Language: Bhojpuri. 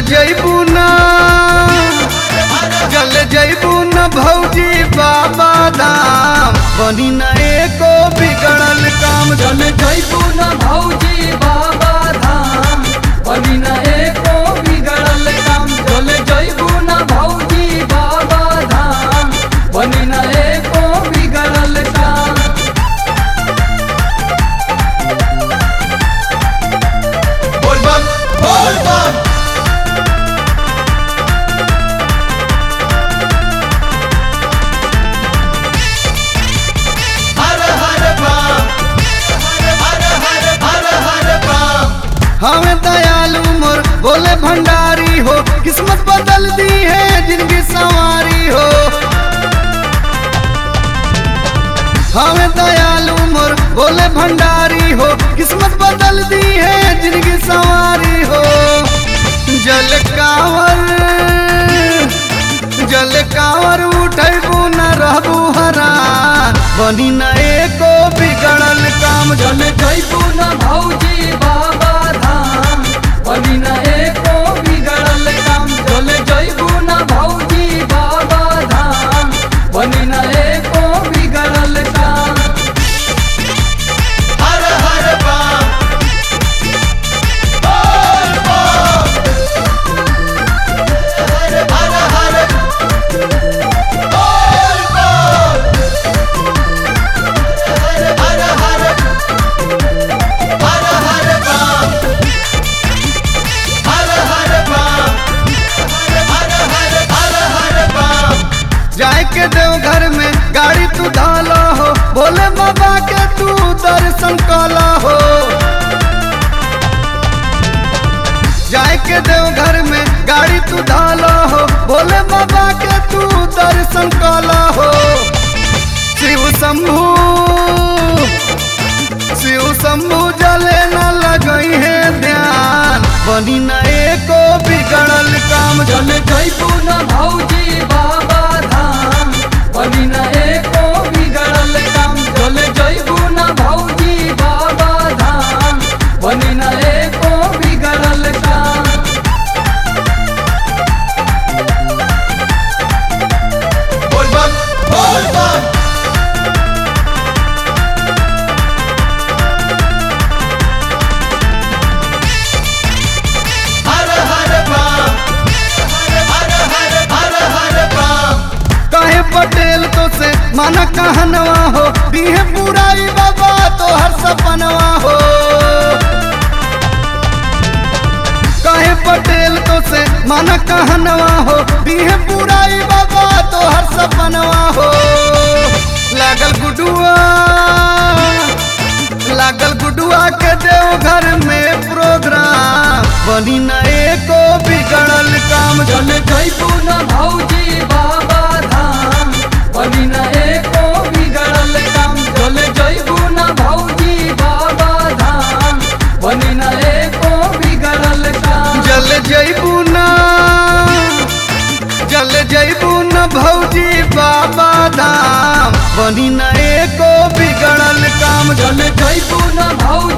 जैबू ना जल जैबू न भौजी बाबा धाम बनी न एको बिगड़ल काम चल जैबू न भौजी बाबा धाम बनी न एको बिगड़ल काम चल जैबू न भौजी बाबा धाम बनी न एको बिगड़ल काम बोल बम बोल बम हर हर बम हर हर हर हर बम हमें दयालु मोर बोले भंडारी हो किस्मत बदल दी है जिनकी सवारी हो हमें दयालु मोर बोले भंडारी हो किस्मत बदल दी है जिनकी सवारी हो जल कावर जल कावर उठबू न रहबू हरान बनी न एको बिगड़ल काम चल जैबू न भौजी बाबा धाम बनी न एको बिगड़ल काम चल जैबू न भौजी बाबा धाम बनी न एको बिगड़ल काम हर हर बम बोल बम हर हर हर बोल बम हर हर हर हर हर बम हर हर बम हर हर हर हर बम जाए के देव घर में गाड़ी तू धाला हो भोले बाबा के तू दर्शन काला हो जाए के देव घर में गाड़ी तू धाला हो भोले बाबा के तू दर्शन काला हो शिव शंभू शिव शंभू जले न लगई है ध्यान बनी न एको बिगड़ल काम चल जैबू न भौजी बाबा धाम बनी न एको बिगड़ल काम चल जैबू न भौजी बाबा धाम बनी न एको बिगड़ल काम बोल बम बोल बम हर हर बम हर हर हर हर बम काहे पटेल तो से माना कहनवा हो दीहे पुराई बाबा तो हर सपनवा हो काहे पटेल तो से माना कहनवा हो दीहे पुराई बाबा तो हर सपनवा हो लागल गुडुआ लागल गुडुआ के देव घर में प्रोग्राम बनी न एको बिगड़ल काम चल जैबू न भौजी बाबा धाम बनी न एको बिगड़ल काम चल जैबू न भौजी बाबा धाम बनी न एको बिगड़ल काम जल जैबू ना जल जैबू न भौजी बाबा धाम बनी न एको बिगड़ल काम चल जैबू न भौजी